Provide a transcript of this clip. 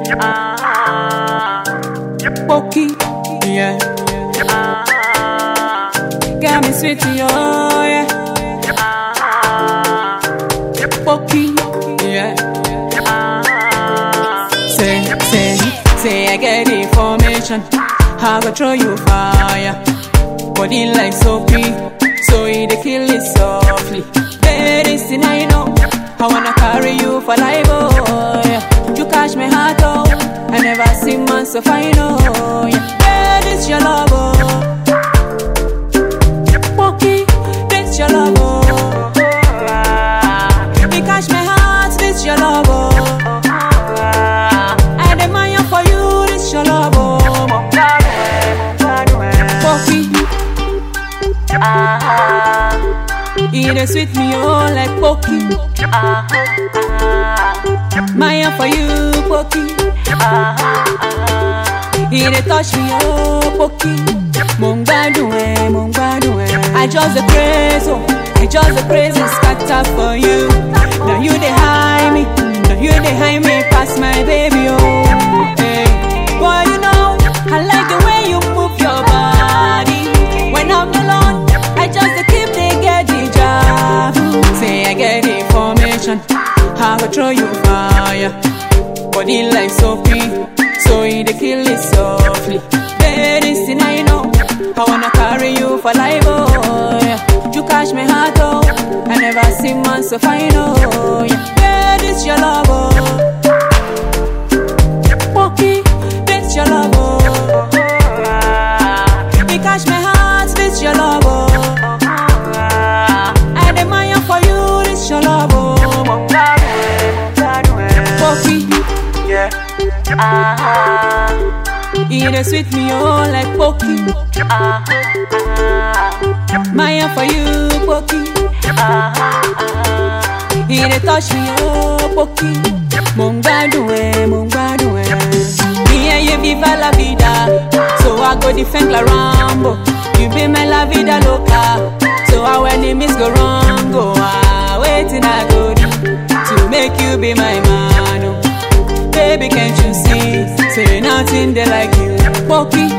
Pokey, yeah. Got me sweet, oh yeah. Pokey, yeah. Say, say, say I get information. I go throw you fire. Body like soapy, so it dey kill it softly. Very sin I know. I wanna carry you for life, oh yeah. You catch my heart, oh. I never seen man so fine, oh yeah. Yeah, this your love, oh. Pokey, this your love, oh. You catch my heart, this your love, oh. I demand for you, this your love, oh. Pokey. It dey sweet me oh like pokey. Maya for you pokey. It dey touch me oh pokey. Mo ń gbádùn ẹ, mo ń gbádùn ẹ. I just dey praise oh, I just dey praise and scatter for you. Now you dey high me, now you dey high me pass my baby oh. Hey. Boy you know I like the way you move your body. When I'm alone, I just dey keep dey get the job. Say I get information, I go throw you fire. Body like soapy, so it dey kill it softly. Very sin I know, I wanna carry you for life, oh yeah. You catch my heart, oh, I never see man so fine, oh yeah. Yeah, this your love, oh. Pokey, this your love, oh. You catch my heart, this your love, oh. I demand for you, this your love, oh. Pokey, Yeah. it dey sweet me oh like pokey. Maya for you, pokey. It dey touch me oh pokey. Mo ń gbádùn ẹ, mo ń gbádùn ẹ. Me and you viva la vida, so I go defend la Rambo. You be my la vida loca, so our enemies go wrong. Go ah, waiting I go do to make you be my man. Oh. Baby, can't you see? Say nothing they like you. Pokey,